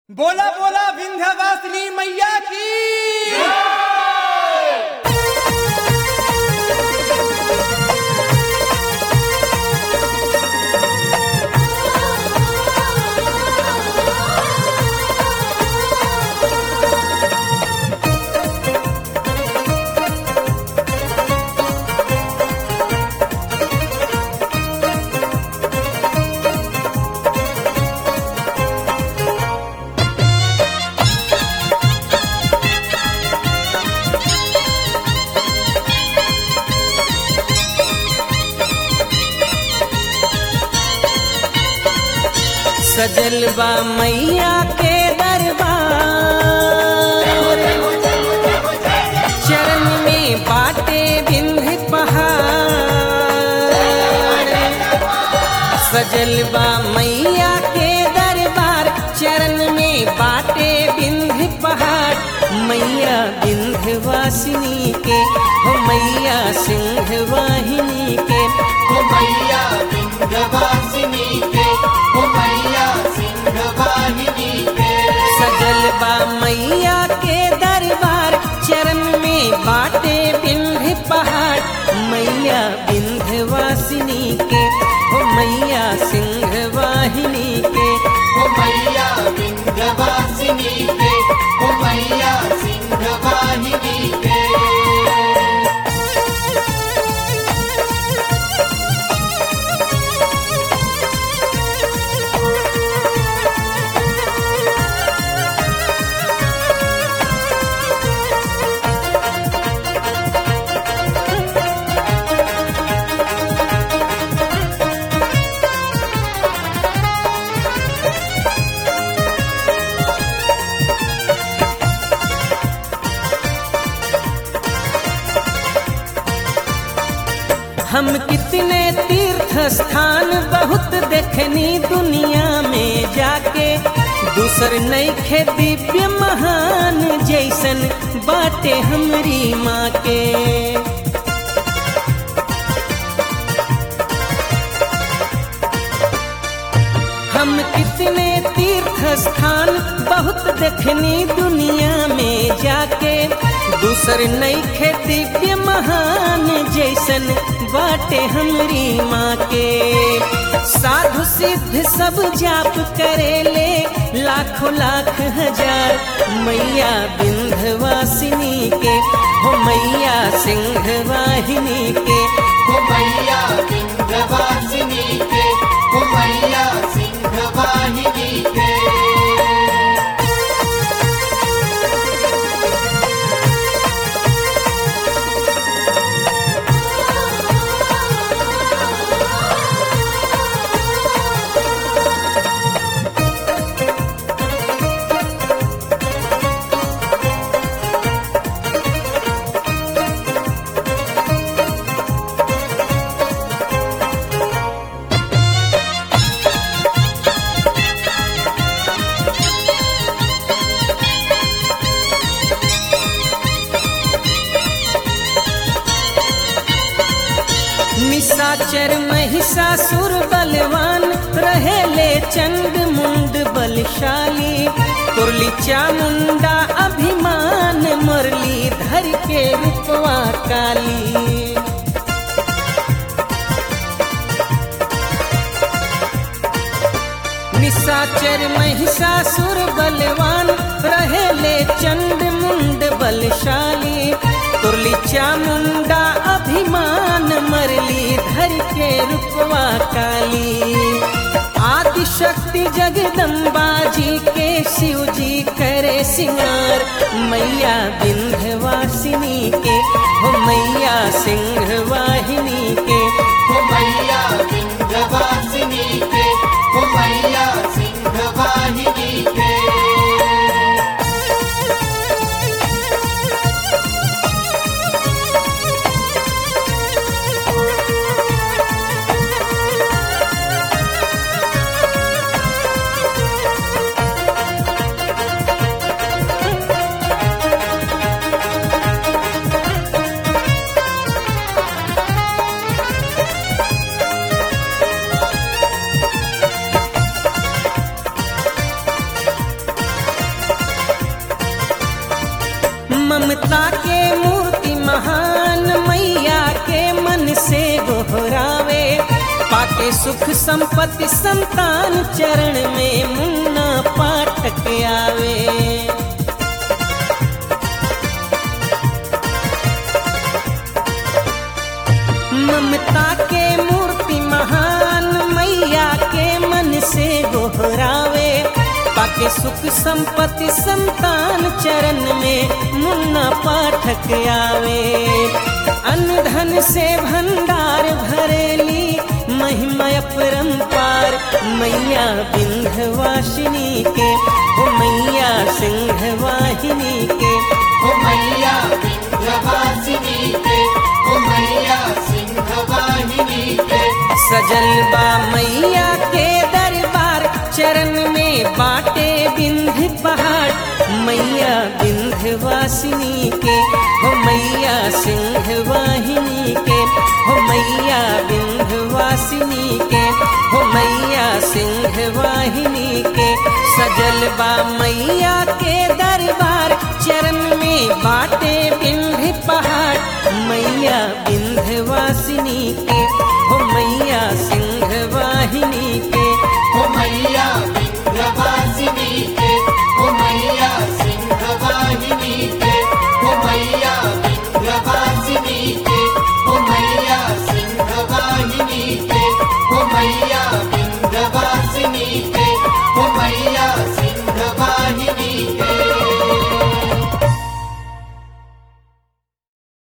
बोला बोला विंध्यवासिनी मैया की सजल बा मैया के दरबार चरण में बाटे बिंध पहाड़ सजल बा मैया के दरबार चरण में बाटे बिंध पहाड़ मैया विंध्यवासिनी के हो मैया सिंह वाहिनी के हो मैया विंध्यवासिनी के हो मैया सिंहवाहिनी के सजल बा मैया के दरबार चरण में बाटे बिंध पहाड़ मैया विंध्यवासिनी के हो मैया सिंह वाहिनी के हो मैया विंध्यवासिनी के हो मैया सिंहवाहिनी के हम कितने तीर्थ स्थान बहुत देखनी दुनिया में जाके दूसर नैखे दिव्य महान जैसन बाटे हमरी माँ के हम कितने तीर्थ स्थान बहुत देखनी दुनिया में जाके दूसर नैखे दिव्य महान जैसन बाटे हमरी माँ के साधु सिद्ध सब जाप करेले लाखों लाख हजार मैया विंध्यवासिनी के हो मैया सिंह वाहिनी के हो मैया विंध्यवासिनी के हो मैया सिंहवाहिनी के निशाचर महिषासुर बलवान रहेले चंड मुंड बलशाली कुरली चामुंडा अभिमान मुरली धर के रूपवा काली निशाचर महिषासुर बलवान रहेले चंड मुंड बलशाली तुरली चामुंडा अभिमान मरली धर के रूपवा काली आदि शक्ति जगदम्बा जी के शिव जी करे सिंगार मैया विंध्यवासिनी के हो मैया सिंह वाहिनी के हो मैया विंध्यवासिनी के हो मैया सिंहवाहिनी के सुख संपत्ति संतान चरण में मुन्ना पाठक आवे ममता के मूर्ति महान मैया के मन से गोहरावे पाके सुख संपत्ति संतान चरण में मुन्ना पाठक आवे अन्न धन से भंडार भरेली महिमा परंपार मैया विंध्यवासिनी के ओ मैया सिंहवाहिनी के ओ मैया विंध्यवासिनी के ओ मैया सिंहवाहिनी के सजल बा मैया के दरबार चरण में बाटे बिंध पहाड़ मैया विंध्यवासिनी के हो मैया सिंहवाहिनी के हो मैया विंध्यवासिनी के हो मैया सिंहवाहिनी के सजल बा मैया के